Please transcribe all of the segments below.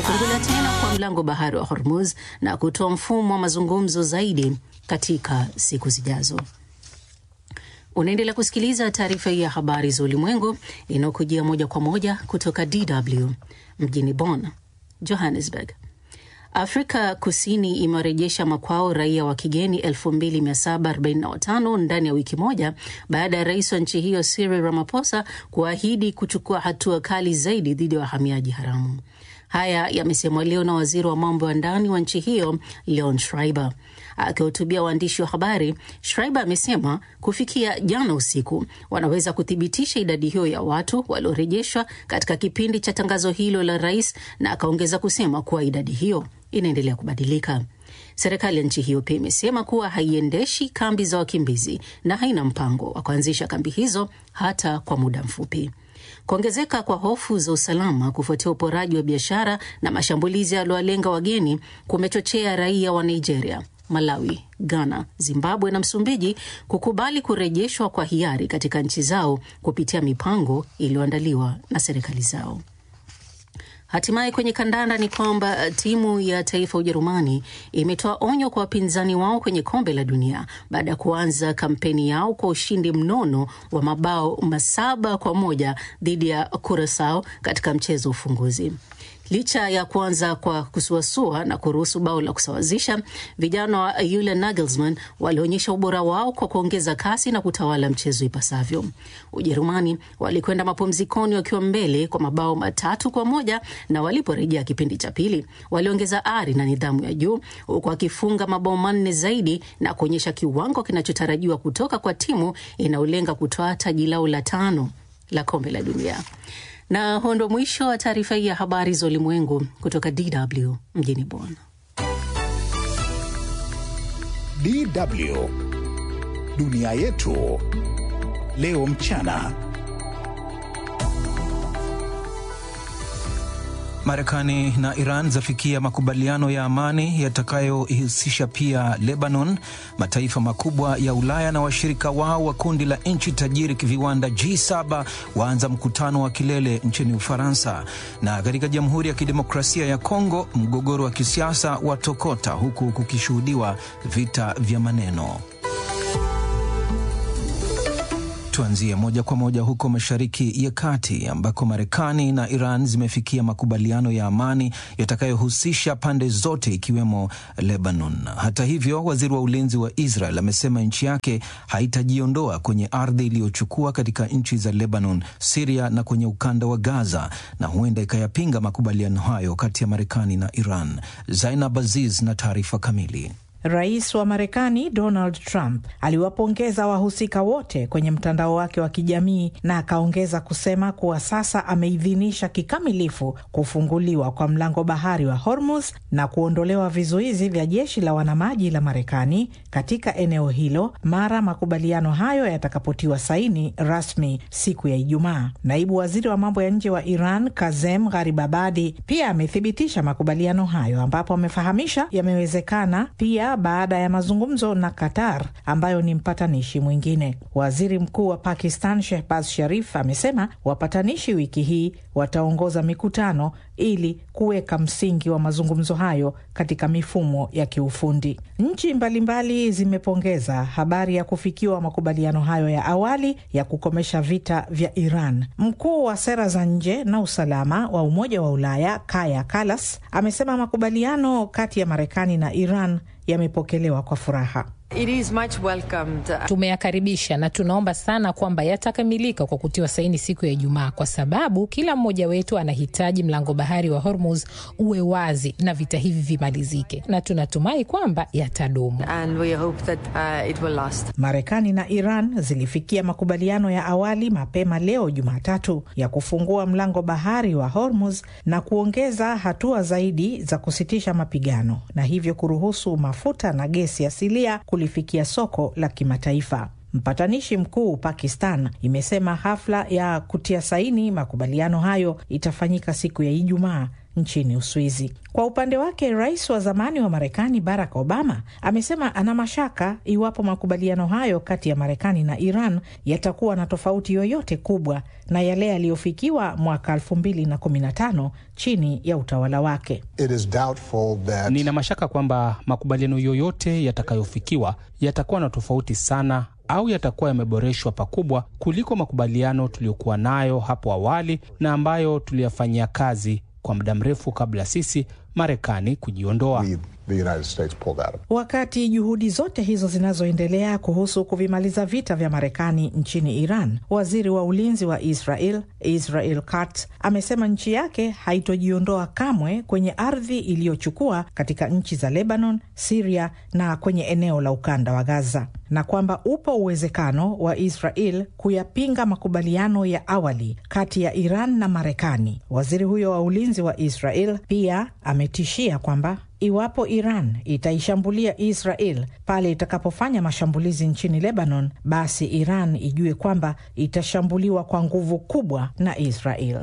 kufunguliwa tena kwa mlango bahari wa Hormuz na kutoa mfumo wa mazungumzo zaidi katika siku zijazo. Unaendelea kusikiliza taarifa hii ya habari za ulimwengu inayokujia moja kwa moja kutoka DW mjini Bonn, Johannesburg. Afrika Kusini imewarejesha makwao raia wa kigeni 2745 ndani ya wiki moja baada ya rais wa nchi hiyo Cyril Ramaphosa kuahidi kuchukua hatua kali zaidi dhidi ya wahamiaji haramu. Haya yamesemwa leo na waziri wa mambo ya ndani wa nchi hiyo Leon Schreiber. Akihutubia waandishi wa habari, Schreiber amesema kufikia jana usiku wanaweza kuthibitisha idadi hiyo ya watu waliorejeshwa katika kipindi cha tangazo hilo la rais, na akaongeza kusema kuwa idadi hiyo inaendelea kubadilika. Serikali ya nchi hiyo pia imesema kuwa haiendeshi kambi za wakimbizi na haina mpango wa kuanzisha kambi hizo hata kwa muda mfupi. Kuongezeka kwa hofu za usalama kufuatia uporaji wa biashara na mashambulizi yaliyowalenga wageni kumechochea raia wa Nigeria, Malawi, Ghana, Zimbabwe na Msumbiji kukubali kurejeshwa kwa hiari katika nchi zao kupitia mipango iliyoandaliwa na serikali zao. Hatimaye kwenye kandanda ni kwamba timu ya taifa Ujerumani imetoa onyo kwa wapinzani wao kwenye kombe la dunia baada ya kuanza kampeni yao kwa ushindi mnono wa mabao masaba kwa moja dhidi ya Curacao katika mchezo wa ufunguzi. Licha ya kuanza kwa kusuasua na kuruhusu bao la kusawazisha, vijana wa Julian Nagelsmann walionyesha ubora wao kwa kuongeza kasi na kutawala mchezo ipasavyo. Ujerumani walikwenda mapumzikoni wakiwa mbele kwa mabao matatu kwa moja na waliporejea kipindi cha pili waliongeza ari na nidhamu ya juu huku wakifunga mabao manne zaidi na kuonyesha kiwango kinachotarajiwa kutoka kwa timu inayolenga kutoa taji lao la tano la kombe la dunia. Na huo ndo mwisho wa taarifa hii ya habari za ulimwengu kutoka DW mjini Bonn. DW dunia yetu leo mchana. Marekani na Iran zafikia makubaliano ya amani yatakayoihusisha pia Lebanon. Mataifa makubwa ya Ulaya na washirika wao wa kundi la nchi tajiri kiviwanda G7 waanza mkutano wa kilele nchini Ufaransa. Na katika Jamhuri ya Kidemokrasia ya Kongo, mgogoro wa kisiasa watokota huku kukishuhudiwa vita vya maneno. Tuanzie moja kwa moja huko Mashariki ya Kati ambako Marekani na Iran zimefikia makubaliano ya amani yatakayohusisha pande zote ikiwemo Lebanon. Hata hivyo, waziri wa ulinzi wa Israel amesema nchi yake haitajiondoa kwenye ardhi iliyochukua katika nchi za Lebanon, Siria na kwenye ukanda wa Gaza, na huenda ikayapinga makubaliano hayo kati ya Marekani na Iran. Zainab Aziz na taarifa kamili. Rais wa Marekani Donald Trump aliwapongeza wahusika wote kwenye mtandao wake wa kijamii na akaongeza kusema kuwa sasa ameidhinisha kikamilifu kufunguliwa kwa mlango bahari wa Hormuz na kuondolewa vizuizi vya jeshi la wanamaji la Marekani katika eneo hilo mara makubaliano hayo yatakapotiwa saini rasmi siku ya Ijumaa. Naibu waziri wa mambo ya nje wa Iran Kazem Gharibabadi pia amethibitisha makubaliano hayo ambapo amefahamisha yamewezekana pia baada ya mazungumzo na Qatar ambayo ni mpatanishi mwingine. Waziri Mkuu wa Pakistan Shehbaz Sharif amesema wapatanishi wiki hii wataongoza mikutano ili kuweka msingi wa mazungumzo hayo katika mifumo ya kiufundi. Nchi mbalimbali zimepongeza habari ya kufikiwa makubaliano hayo ya awali ya kukomesha vita vya Iran. Mkuu wa sera za nje na usalama wa Umoja wa Ulaya Kaya Kalas amesema makubaliano kati ya Marekani na Iran yamepokelewa kwa furaha. It is much welcomed. Tumeyakaribisha na tunaomba sana kwamba yatakamilika kwa kutiwa saini siku ya Ijumaa, kwa sababu kila mmoja wetu anahitaji mlango bahari wa Hormuz uwe wazi na vita hivi vimalizike, na tunatumai kwamba yatadumu. And we hope that, uh, it will last. Marekani na Iran zilifikia makubaliano ya awali mapema leo Jumatatu ya kufungua mlango bahari wa Hormuz na kuongeza hatua zaidi za kusitisha mapigano na hivyo kuruhusu mafuta na gesi asilia kulifikia soko la kimataifa. Mpatanishi mkuu Pakistan imesema hafla ya kutia saini makubaliano hayo itafanyika siku ya Ijumaa nchini Uswizi. Kwa upande wake, rais wa zamani wa Marekani Barack Obama amesema ana mashaka iwapo makubaliano hayo kati ya Marekani na Iran yatakuwa na tofauti yoyote kubwa na yale yaliyofikiwa mwaka 2015 chini ya utawala wake. It is doubtful that... Nina mashaka kwamba makubaliano yoyote yatakayofikiwa yatakuwa na tofauti sana au yatakuwa yameboreshwa pakubwa kuliko makubaliano tuliyokuwa nayo hapo awali na ambayo tuliyafanyia kazi kwa muda mrefu kabla sisi Marekani kujiondoa. Wakati juhudi zote hizo zinazoendelea kuhusu kuvimaliza vita vya Marekani nchini Iran, waziri wa ulinzi wa Israel Israel Katz amesema nchi yake haitojiondoa kamwe kwenye ardhi iliyochukua katika nchi za Lebanon, Siria na kwenye eneo la ukanda wa Gaza, na kwamba upo uwezekano wa Israel kuyapinga makubaliano ya awali kati ya Iran na Marekani. Waziri huyo wa ulinzi wa Israel pia ametishia kwamba iwapo Iran itaishambulia Israel pale itakapofanya mashambulizi nchini Lebanon, basi Iran ijue kwamba itashambuliwa kwa nguvu kubwa na Israel.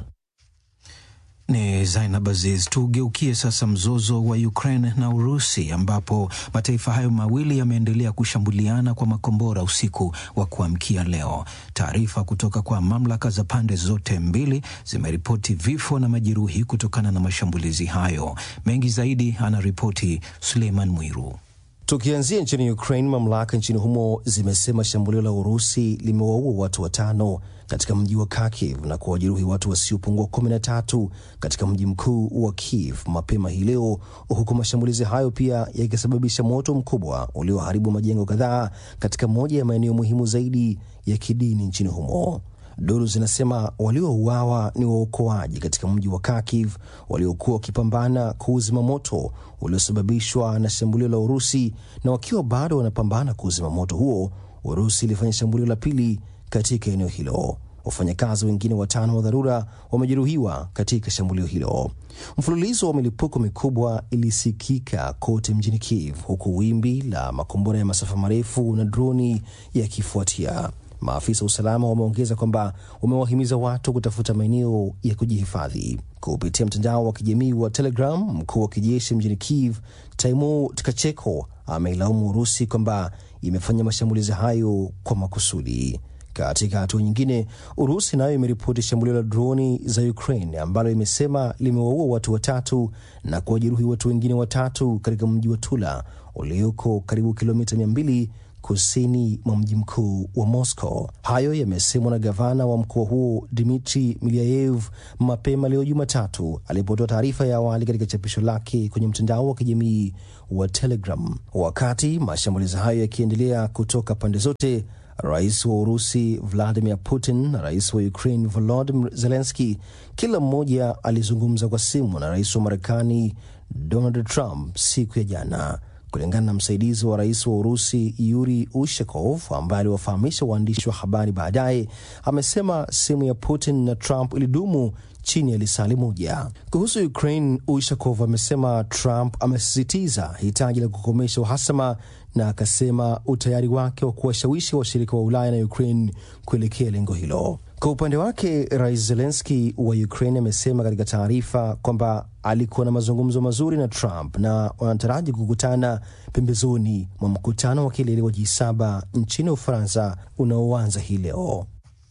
Ni Zainab Aziz. Tugeukie sasa mzozo wa Ukraine na Urusi, ambapo mataifa hayo mawili yameendelea kushambuliana kwa makombora usiku wa kuamkia leo. Taarifa kutoka kwa mamlaka za pande zote mbili zimeripoti vifo na majeruhi kutokana na mashambulizi hayo. Mengi zaidi anaripoti Suleiman Mwiru. Tukianzia nchini Ukraine, mamlaka nchini humo zimesema shambulio la Urusi limewaua watu watano katika mji wa Kharkiv na kuwajeruhi watu wasiopungua kumi na tatu katika mji mkuu wa Kiev mapema hii leo, huku mashambulizi hayo pia yakisababisha moto mkubwa ulioharibu majengo kadhaa katika moja ya maeneo muhimu zaidi ya kidini nchini humo. Duru zinasema waliouawa ni waokoaji katika mji wa Kharkiv waliokuwa wakipambana kuuzima moto uliosababishwa na shambulio la Urusi, na wakiwa bado wanapambana kuuzima moto huo, Urusi ilifanya shambulio la pili katika eneo hilo. Wafanyakazi wengine watano wa dharura wamejeruhiwa katika shambulio hilo. Mfululizo wa milipuko mikubwa ilisikika kote mjini Kiev, huku wimbi la makombora ya masafa marefu na droni yakifuatia. Maafisa wa usalama wameongeza kwamba wamewahimiza watu kutafuta maeneo ya kujihifadhi. Kupitia mtandao wa kijamii wa Telegram, mkuu wa kijeshi mjini Kiev Taimur Tkacheko ameilaumu Urusi kwamba imefanya mashambulizi hayo kwa makusudi. Katika hatua nyingine, Urusi nayo imeripoti shambulio la droni za Ukraine ambalo imesema limewaua watu watatu na kuwajeruhi watu wengine watatu katika mji wa Tula ulioko karibu kilomita mia mbili kusini mwa mji mkuu wa Moscow. Hayo yamesemwa na gavana wa mkoa huo Dmitri Milyaev mapema leo Jumatatu alipotoa taarifa ya awali katika chapisho lake kwenye mtandao wa kijamii wa Telegram. Wakati mashambulizi hayo yakiendelea kutoka pande zote, Rais wa Urusi Vladimir Putin na rais wa Ukraine Volodymyr Zelensky kila mmoja alizungumza kwa simu na rais wa Marekani Donald Trump siku ya jana. Kulingana na msaidizi wa rais wa Urusi Yuri Ushakov ambaye aliwafahamisha waandishi wa habari baadaye, amesema simu ya Putin na Trump ilidumu chini ya lisali moja. Kuhusu Ukraine, Ushakov amesema Trump amesisitiza hitaji la kukomesha uhasama na akasema utayari wake wa kuwashawishi washirika wa Ulaya na Ukraine kuelekea lengo hilo. Kwa upande wake, rais Zelenski wa Ukraine amesema katika taarifa kwamba alikuwa na mazungumzo mazuri na Trump na wanataraji kukutana pembezoni mwa mkutano wa kilele wa G7 nchini Ufaransa unaoanza hii leo.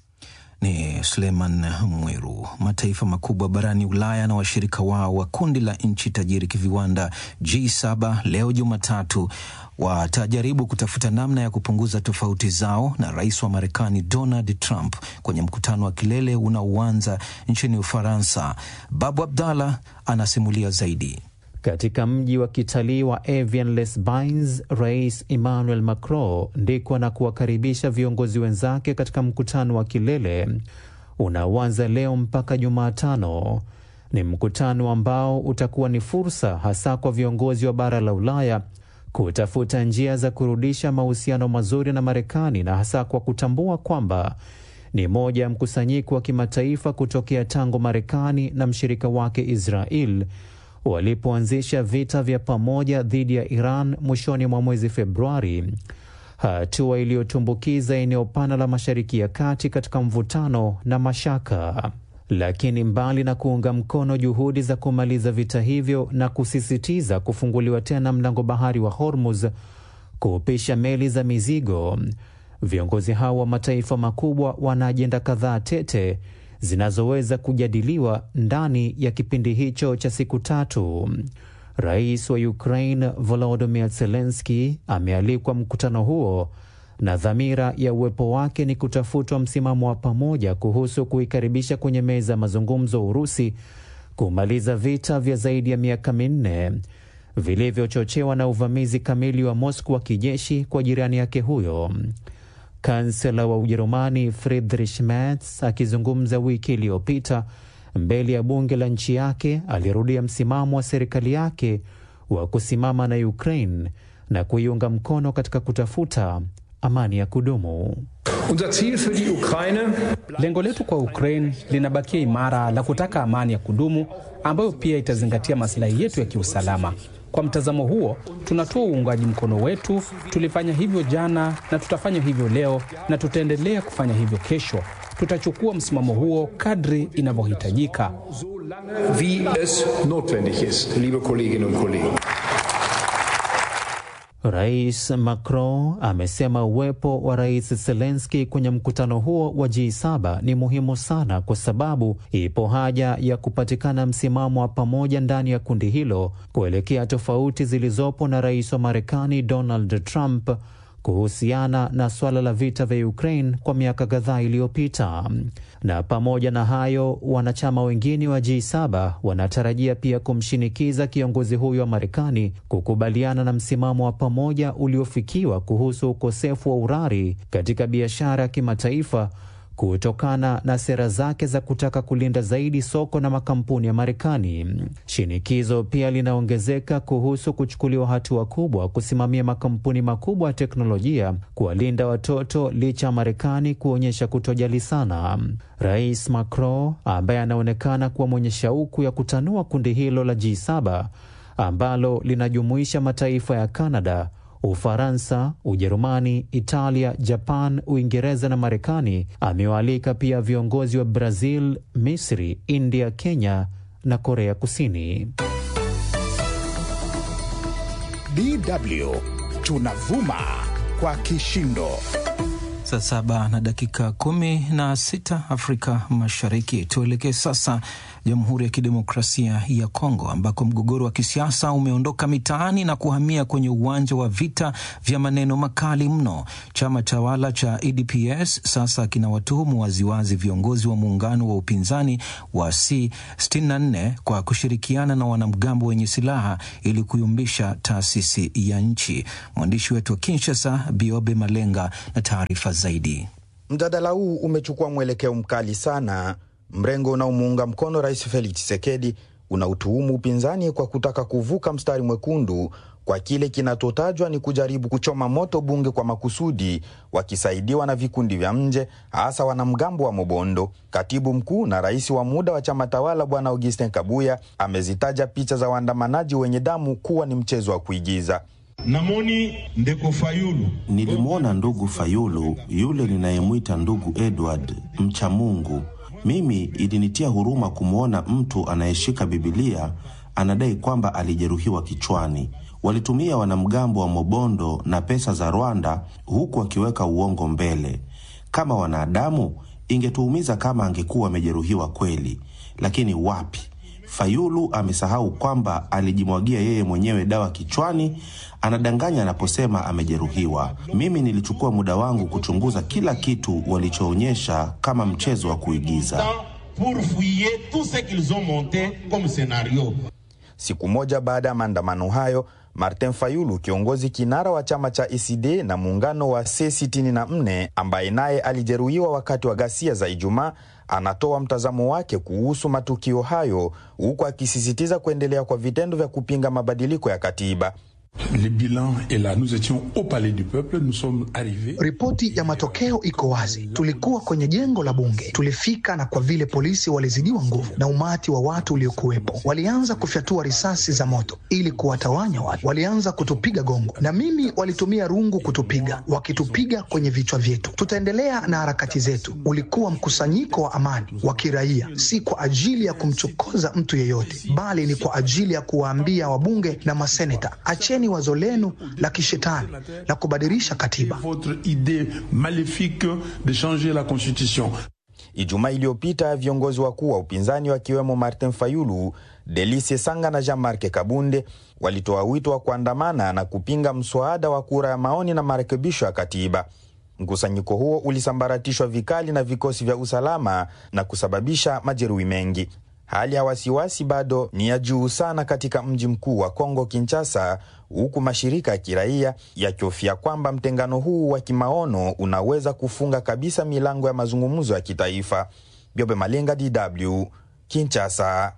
Ni Suleiman Mwiru. Mataifa makubwa barani Ulaya na washirika wao wa kundi la nchi tajiri kiviwanda G7 leo Jumatatu watajaribu kutafuta namna ya kupunguza tofauti zao na rais wa Marekani Donald Trump kwenye mkutano wa kilele unaoanza nchini Ufaransa. Babu Abdallah anasimulia zaidi. Katika mji wa kitalii wa Avian-les-Bains, Rais Emmanuel Macron ndiko na kuwakaribisha viongozi wenzake katika mkutano wa kilele unaoanza leo mpaka Jumatano. Ni mkutano ambao utakuwa ni fursa hasa kwa viongozi wa bara la Ulaya kutafuta njia za kurudisha mahusiano mazuri na Marekani na hasa kwa kutambua kwamba ni moja ya mkusanyiko wa kimataifa kutokea tangu Marekani na mshirika wake Israel walipoanzisha vita vya pamoja dhidi ya Iran mwishoni mwa mwezi Februari, hatua iliyotumbukiza eneo pana la Mashariki ya Kati katika mvutano na mashaka. Lakini mbali na kuunga mkono juhudi za kumaliza vita hivyo na kusisitiza kufunguliwa tena mlango bahari wa Hormuz kupisha meli za mizigo, viongozi hao wa mataifa makubwa wana ajenda kadhaa tete zinazoweza kujadiliwa ndani ya kipindi hicho cha siku tatu. Rais wa Ukraine Volodymyr Zelensky amealikwa mkutano huo na dhamira ya uwepo wake ni kutafutwa msimamo wa pamoja kuhusu kuikaribisha kwenye meza ya mazungumzo Urusi kumaliza vita vya zaidi ya miaka minne vilivyochochewa na uvamizi kamili wa Moscow wa kijeshi kwa jirani yake huyo. Kansela wa Ujerumani Friedrich Merz akizungumza wiki iliyopita mbele ya bunge la nchi yake alirudia msimamo wa serikali yake wa kusimama na Ukraine na kuiunga mkono katika kutafuta amani ya kudumu. Lengo letu kwa Ukraine linabakia imara la kutaka amani ya kudumu ambayo pia itazingatia maslahi yetu ya kiusalama. Kwa mtazamo huo, tunatoa uungaji mkono wetu. Tulifanya hivyo jana na tutafanya hivyo leo na tutaendelea kufanya hivyo kesho. Tutachukua msimamo huo kadri inavyohitajika. Wie es notwendig ist, liebe Kolleginnen und Kollegen. Rais Macron amesema uwepo wa Rais Zelensky kwenye mkutano huo wa G7 ni muhimu sana kwa sababu ipo haja ya kupatikana msimamo wa pamoja ndani ya kundi hilo kuelekea tofauti zilizopo na rais wa Marekani Donald Trump kuhusiana na suala la vita vya Ukraine kwa miaka kadhaa iliyopita. Na pamoja na hayo, wanachama wengine wa G7 wanatarajia pia kumshinikiza kiongozi huyo wa Marekani kukubaliana na msimamo wa pamoja uliofikiwa kuhusu ukosefu wa urari katika biashara ya kimataifa kutokana na sera zake za kutaka kulinda zaidi soko na makampuni ya Marekani. Shinikizo pia linaongezeka kuhusu kuchukuliwa hatua kubwa kusimamia makampuni makubwa ya teknolojia kuwalinda watoto licha ya Marekani kuonyesha kutojali sana. Rais Macron ambaye anaonekana kuwa mwenye shauku ya kutanua kundi hilo la G7 ambalo linajumuisha mataifa ya Kanada Ufaransa, Ujerumani, Italia, Japan, Uingereza na Marekani. Amewaalika pia viongozi wa Brazil, Misri, India, Kenya na Korea Kusini. DW tunavuma kwa kishindo. Saa saba na dakika kumi na sita Afrika Mashariki. Tuelekee sasa Jamhuri ya Kidemokrasia ya Kongo ambako mgogoro wa kisiasa umeondoka mitaani na kuhamia kwenye uwanja wa vita vya maneno makali mno. Chama tawala cha UDPS sasa kinawatuhumu waziwazi viongozi wa muungano wa upinzani wa C64 kwa kushirikiana na wanamgambo wenye silaha ili kuyumbisha taasisi ya nchi. Mwandishi wetu wa Kinshasa, Biobe Malenga, na taarifa zaidi. Mjadala huu umechukua mwelekeo mkali sana. Mrengo unaomuunga mkono Rais Felix Tshisekedi unautuhumu upinzani kwa kutaka kuvuka mstari mwekundu kwa kile kinachotajwa ni kujaribu kuchoma moto bunge kwa makusudi, wakisaidiwa na vikundi vya nje, hasa wanamgambo wa Mobondo. Katibu mkuu na rais wa muda wa chama tawala Bwana Augustin Kabuya amezitaja picha za waandamanaji wenye damu kuwa ni mchezo wa kuigiza. Namoni ndeko Fayulu, nilimwona ndugu Fayulu yule ninayemwita ndugu Edward, mcha Mungu. Mimi ilinitia huruma kumwona mtu anayeshika Bibilia anadai kwamba alijeruhiwa kichwani. Walitumia wanamgambo wa Mobondo na pesa za Rwanda, huku wakiweka uongo mbele. Kama wanadamu, ingetuumiza kama angekuwa amejeruhiwa kweli, lakini wapi. Fayulu amesahau kwamba alijimwagia yeye mwenyewe dawa kichwani. Anadanganya anaposema amejeruhiwa. Mimi nilichukua muda wangu kuchunguza kila kitu walichoonyesha kama mchezo wa kuigiza. Siku moja baada ya maandamano hayo, Martin Fayulu, kiongozi kinara wa chama cha ECD na muungano wa C64 ambaye naye alijeruhiwa wakati wa ghasia za Ijumaa, anatoa mtazamo wake kuhusu matukio hayo, huku akisisitiza kuendelea kwa vitendo vya kupinga mabadiliko ya katiba. Les bilans est là. Nous étions au Palais du Peuple, nous sommes arrivés. Ripoti ya matokeo iko wazi. Tulikuwa kwenye jengo la bunge, tulifika, na kwa vile polisi walizidiwa nguvu na umati wa watu uliokuwepo, walianza kufyatua risasi za moto ili kuwatawanya watu. Walianza kutupiga gongo, na mimi walitumia rungu kutupiga, wakitupiga kwenye vichwa vyetu. Tutaendelea na harakati zetu. Ulikuwa mkusanyiko wa amani wa kiraia, si kwa ajili ya kumchokoza mtu yeyote, bali ni kwa ajili ya kuwaambia wabunge na maseneta, acheni wazo lenu la kishetani la kubadilisha katiba. Votre idée maléfique de changer la constitution. Ijumaa iliyopita viongozi wakuu wa upinzani wakiwemo Martin Fayulu, Delice Sanga na Jean-Marc Kabunde walitoa wito wa kuandamana na kupinga mswada wa kura ya maoni na marekebisho ya katiba. Mkusanyiko huo ulisambaratishwa vikali na vikosi vya usalama na kusababisha majeruhi mengi. Hali ya wasiwasi bado ni ya juu sana katika mji mkuu wa Kongo, Kinshasa, huku mashirika ya kiraia yakihofia kwamba mtengano huu wa kimaono unaweza kufunga kabisa milango ya mazungumzo ya kitaifa. Biobe Malenga, DW, Kinshasa.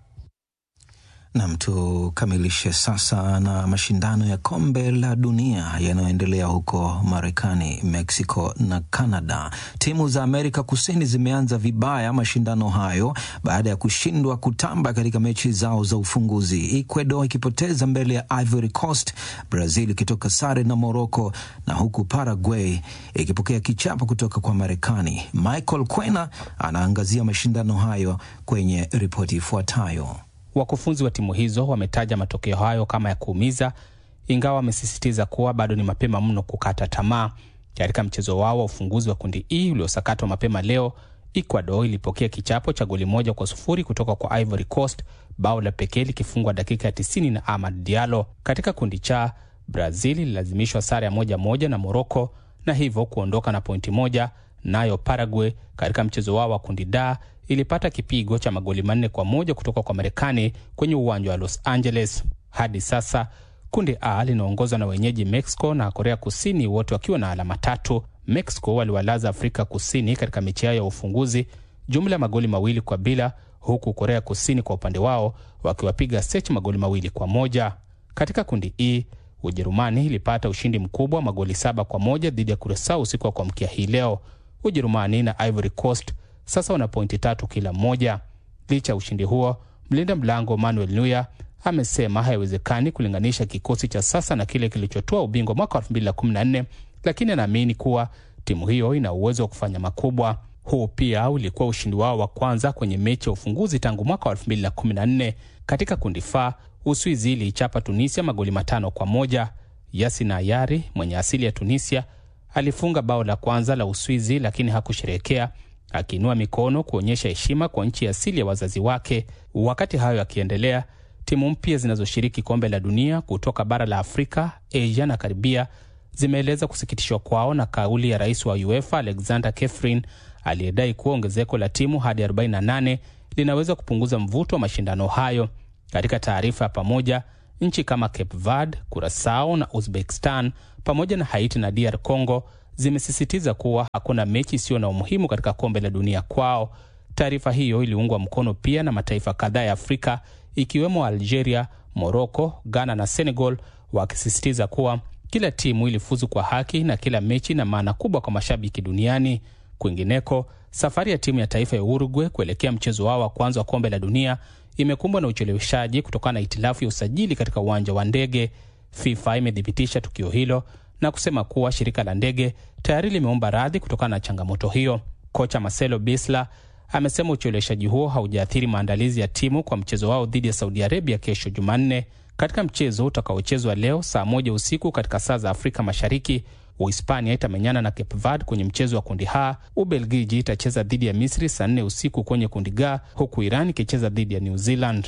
Nam, tukamilishe sasa na mashindano ya kombe la dunia yanayoendelea huko Marekani, Mexico na Canada. Timu za Amerika Kusini zimeanza vibaya mashindano hayo baada ya kushindwa kutamba katika mechi zao za ufunguzi, Ecuador ikipoteza mbele ya Ivory Coast, Brazil ikitoka sare na Morocco, na huku Paraguay ikipokea kichapo kutoka kwa Marekani. Michael Kwena anaangazia mashindano hayo kwenye ripoti ifuatayo. Wakufunzi wa timu hizo wametaja matokeo hayo kama ya kuumiza, ingawa wamesisitiza kuwa bado ni mapema mno kukata tamaa. Katika mchezo wao wa ufunguzi wa kundi E uliosakatwa mapema leo, Ecuador ilipokea kichapo cha goli moja kwa sufuri kutoka kwa Ivory Coast, bao la pekee likifungwa dakika ya 90 na Amad Diallo. Katika kundi cha Brazil ililazimishwa sare ya moja moja na Morocco na hivyo kuondoka na pointi moja. Nayo Paraguay katika mchezo wao wa kundi D ilipata kipigo cha magoli manne kwa moja kutoka kwa Marekani kwenye uwanja wa Los Angeles. Hadi sasa kundi A linaongozwa na wenyeji Mexico na Korea Kusini, wote wakiwa na alama tatu. Mexico waliwalaza Afrika Kusini katika mechi yao ya ufunguzi jumla ya magoli mawili kwa bila, huku Korea Kusini kwa upande wao wakiwapiga Sech magoli mawili kwa moja. Katika kundi E Ujerumani ilipata ushindi mkubwa magoli saba kwa moja dhidi ya Kurasao usiku wa kuamkia hii leo. Ujerumani na Ivory Coast sasa wana pointi tatu kila mmoja. Licha ya ushindi huo, mlinda mlango Manuel Neuer amesema haiwezekani kulinganisha kikosi cha sasa na kile kilichotoa ubingwa mwaka 2014 lakini anaamini kuwa timu hiyo ina uwezo wa kufanya makubwa. Huu pia ulikuwa ushindi wao wa kwanza kwenye mechi ya ufunguzi tangu mwaka 2014. Katika kundi F, Uswizi iliichapa Tunisia magoli matano kwa moja. Yasin Ayari mwenye asili ya Tunisia alifunga bao la kwanza la Uswizi lakini hakusherehekea akiinua mikono kuonyesha heshima kwa nchi ya asili ya wazazi wake. Wakati hayo yakiendelea, timu mpya zinazoshiriki kombe la dunia kutoka bara la Afrika, Asia na Karibia zimeeleza kusikitishwa kwao na kauli ya rais wa UEFA Alexander Kefrin aliyedai kuwa ongezeko la timu hadi 48 linaweza kupunguza mvuto wa mashindano hayo. Katika taarifa ya pamoja, nchi kama Cape Verde, Curacao na Uzbekistan pamoja na Haiti na DR Congo zimesisitiza kuwa hakuna mechi isiyo na umuhimu katika kombe la dunia kwao. Taarifa hiyo iliungwa mkono pia na mataifa kadhaa ya Afrika ikiwemo Algeria, Morocco, Ghana na Senegal, wakisisitiza kuwa kila timu ilifuzu kwa haki na kila mechi ina maana kubwa kwa mashabiki duniani. Kwingineko, safari ya timu ya taifa ya Uruguay kuelekea mchezo wao wa kwanza wa kombe la dunia imekumbwa na ucheleweshaji kutokana na itilafu ya usajili katika uwanja wa ndege. FIFA imethibitisha tukio hilo na kusema kuwa shirika la ndege tayari limeomba radhi kutokana na changamoto hiyo. Kocha Marcelo Bielsa amesema ucheleweshaji huo haujaathiri maandalizi ya timu kwa mchezo wao dhidi ya Saudi Arabia kesho Jumanne. Katika mchezo utakaochezwa leo saa moja usiku katika saa za Afrika Mashariki, Uhispania itamenyana na Cape Verde kwenye mchezo wa kundi H. Ubelgiji itacheza dhidi ya Misri saa nne usiku kwenye kundi G, huku Iran ikicheza dhidi ya New Zealand.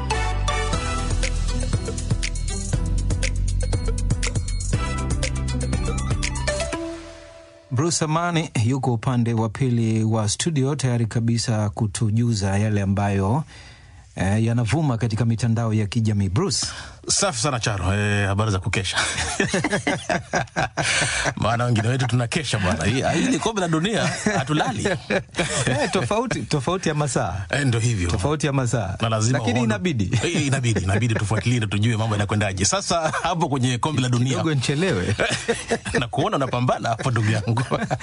Bruce Amani yuko upande wa pili wa studio tayari kabisa kutujuza yale ambayo eh, yanavuma katika mitandao ya kijamii. Bruce, safi sana Charo. Eh, habari za kukesha maana wengine wetu tunakesha bwana. Hii hii ni kombe la dunia, hatulali eh, tofauti tofauti ya masaa eh, ndo hivyo tofauti ya masaa na lazima lakini uone- inabidi Eh, inabidi inabidi tufuatilie na tujue mambo yanakwendaje. Sasa hapo kwenye kombe la dunia kidogo nchelewe na kuona unapambana hapo ndugu yangu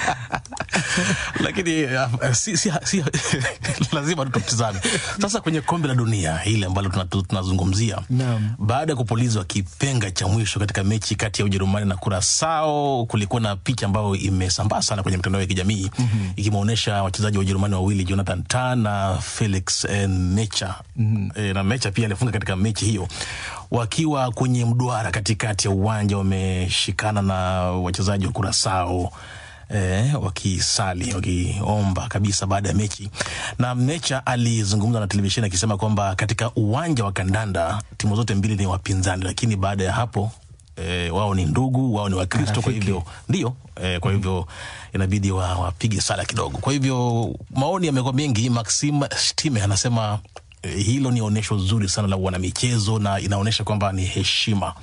lakini uh, si, si, si, lazima tututizame sasa kwenye kombe la dunia hili ambalo tuna- tu- tunazungumzia Naam. baada ya kupulizwa kipenga cha mwisho katika mechi kati ya Ujerumani na Kurasao, kulikuwa na picha ambayo imesambaa sana kwenye mitandao ya kijamii Mhm. ikimwonyesha wachezaji wa Ujerumani wawili Jonathan Tah na Felix eh, Mecha Mhm. e, na Mecha pia alifunga katika mechi hiyo wakiwa kwenye mduara katikati ya uwanja wameshikana na wachezaji wa Kurasao eh, wakisali wakiomba kabisa baada ya mechi. Na Mecha alizungumza na televisheni akisema kwamba katika uwanja wa kandanda timu zote mbili ni wapinzani, lakini baada ya hapo eh, wao ni ndugu, wao ni Wakristo, kwa Marafiki. hivyo ndio eh, kwa hivyo inabidi wa- wapige sala kidogo. Kwa hivyo maoni yamekuwa mengi. Maxim Stime anasema eh, hilo ni onyesho zuri sana la wanamichezo na inaonyesha kwamba ni heshima.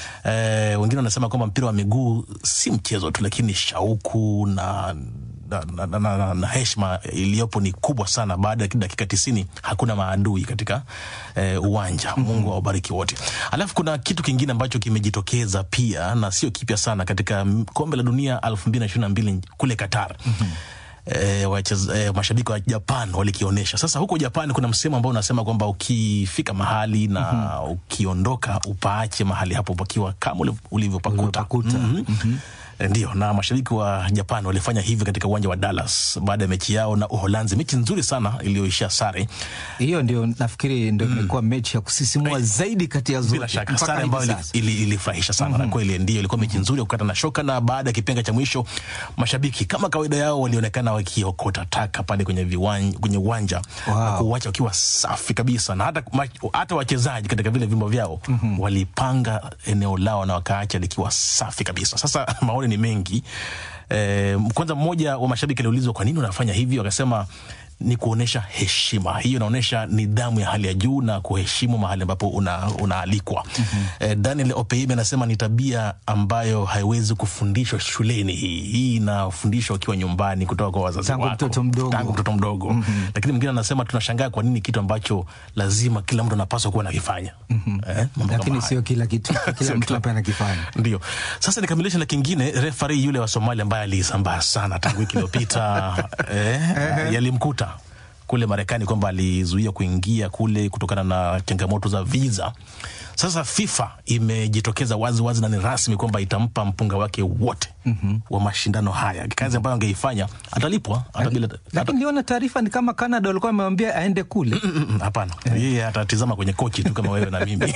Eh, wengine wanasema kwamba mpira wa miguu si mchezo tu, lakini shauku na na, na, na, na, na, na heshima iliyopo ni kubwa sana. Baada ya dakika tisini hakuna maadui katika eh, uwanja. Mungu awabariki wote. Alafu kuna kitu kingine ambacho kimejitokeza pia na sio kipya sana katika mm, kombe la dunia elfu mbili na ishirini na mbili kule Qatar. E, wacheza, e, mashabiki wa Japan walikionyesha. Sasa huko Japan kuna msemo ambao unasema kwamba ukifika mahali na ukiondoka upaache mahali hapo pakiwa kama uli- ulivyopakuta. Mhm. E, Ndio, na mashabiki wa Japan walifanya hivyo katika uwanja wa Dallas baada ya mechi yao na Uholanzi, mechi nzuri sana iliyoishia sare. hiyo ndio nafikiri ndio imekuwa mechi ya kusisimua zaidi kati ya zote Bila shaka mpaka sare hivi ambayo ili- sasa. ili- ilifurahisha sana na kweli ndio ilikuwa mechi nzuri ya kukata na shoka. Na baada ya kipenga cha mwisho, mashabiki kama kawaida yao walionekana wakiokota taka pale kwenye viwanja, kwenye uwanja na kuuacha wakiwa safi kabisa, na hata, ma- hata wachezaji katika vile vyumba vyao walipanga eneo lao na wakaacha likiwa safi kabisa. Sasa maoni ni mengi. Eh, kwanza mmoja wa mashabiki aliulizwa kwa nini unafanya hivyo, akasema ni kuonyesha heshima. Hiyo inaonyesha nidhamu ya hali ya juu na kuheshimu mahali ambapo una, unaalikwa. Eh, Daniel Opeime anasema ni tabia ambayo haiwezi kufundishwa shuleni. Hii hii inafundishwa ukiwa nyumbani kutoka kwa wazazi Tangu wako, mtoto mdogo. tangu mtoto mdogo. Lakini mwingine anasema tunashangaa kwa nini kitu ambacho lazima kila mtu anapaswa kuwa nakifanya. Eh, mambo lakini kama sio kila kitu kila Sio mtu kila- hapa anakifanya ndio sasa nikamilisha na kingine refari yule wa somalia ambaye alisambaa sana tangu wiki iliyopita eh, yalimkuta kule marekani kwamba alizuia kuingia kule kutokana na changamoto za visa sasa fifa imejitokeza wazi wazi na ni rasmi kwamba itampa mpunga wake wote wa mashindano haya kazi ambayo angeifanya atalipwa hata bila lakini niliona taarifa ni kama Canada walikuwa wamemwambia aende kule Mm, hapana yeye atatizama kwenye kochi tu kama wewe na mimi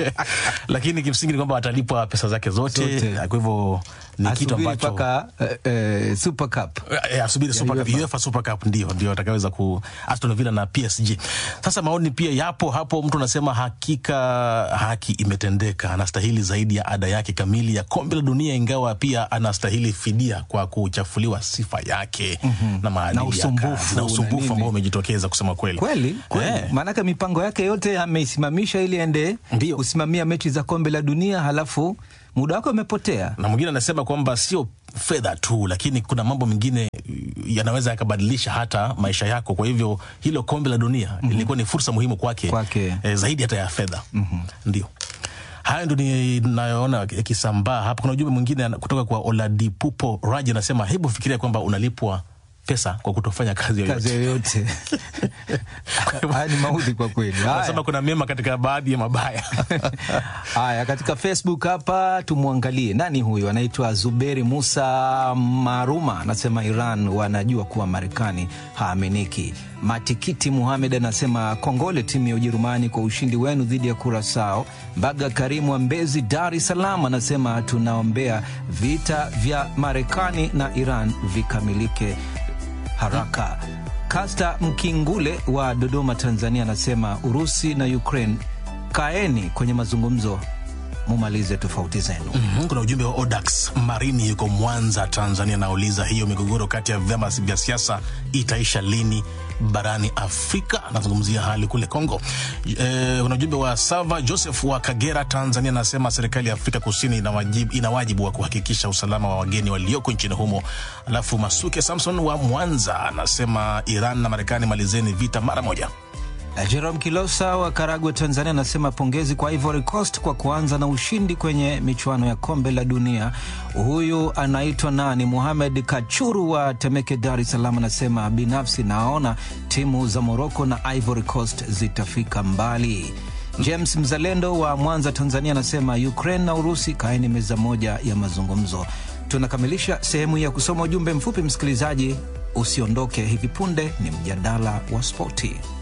lakini kimsingi ni kwamba atalipwa pesa zake zote, Zote. kwa hivyo ni kitu Asubiri ambacho mpaka eh, eh, Super Cup Eh, asubiri Ya Super Cup, UEFA. UEFA Super Cup ndio ndio atakaweza ku Aston Villa na PSG. Sasa maoni pia yapo hapo, mtu anasema hakika haki imetendeka, anastahili zaidi ya ada yake kamili ya kombe la dunia, ingawa pia anastahili fidia kwa kuchafuliwa sifa yake Mhm. na maadili Na ya usumbufu kazi, na na usumbufu nini. ambao umejitokeza kusema kweli kweli kweli Eh. maanake mipango yake yote ameisimamisha ili aende kusimamia mechi za kombe la dunia halafu muda wake umepotea na mwingine anasema kwamba sio fedha tu, lakini kuna mambo mengine yanaweza yakabadilisha hata maisha yako. Kwa hivyo hilo kombe la dunia ilikuwa ni fursa muhimu kwake, Eh, zaidi hata ya fedha ndio hayo ndo ninayoona yakisambaa hapa. Kuna ujumbe mwingine ana- kutoka kwa Oladipupo Raji anasema, hebu fikiria kwamba unalipwa pesa kwa kutofanya kazi yoyote. kazi yoyote haya ni maudhi kwa kweli Haya. Anasema kuna mema katika baadhi ya mabaya. Haya, katika Facebook hapa tumwangalie nani huyu, anaitwa Zuberi Musa Maruma, anasema Iran wanajua kuwa Marekani haaminiki. Matikiti Muhamed anasema kongole timu ya Ujerumani kwa ushindi wenu dhidi ya Kurasao. Mbaga Karimu wa Mbezi, Dar es Salaam anasema tunaombea vita vya Marekani na Iran vikamilike haraka. Kasta Mkingule wa Dodoma, Tanzania anasema Urusi na Ukraine kaeni kwenye mazungumzo mumalize tofauti zenu. Mm-hmm. Kuna ujumbe wa Odax Marini yuko Mwanza, Tanzania, anauliza hiyo migogoro kati ya vyama vya siasa itaisha lini barani Afrika? Anazungumzia hali kule Kongo. E, kuna ujumbe wa Sava Joseph wa Kagera, Tanzania, anasema serikali ya Afrika Kusini ina wajibu, ina wajibu wa kuhakikisha usalama wa wageni walioko nchini humo. Alafu Masuke Samson wa Mwanza anasema Iran na Marekani malizeni vita mara moja. Jerome Kilosa wa Karagwe, Tanzania, anasema pongezi kwa Ivory Coast kwa kuanza na ushindi kwenye michuano ya kombe la dunia. Huyu anaitwa nani? Muhamed Kachuru wa Temeke, Dar es Salaam, anasema binafsi naona timu za Moroko na Ivory Coast zitafika mbali. James Mzalendo wa Mwanza, Tanzania, anasema Ukraine na Urusi kaeni meza moja ya mazungumzo. Tunakamilisha sehemu ya kusoma ujumbe mfupi. Msikilizaji, usiondoke, hivi punde ni mjadala wa spoti.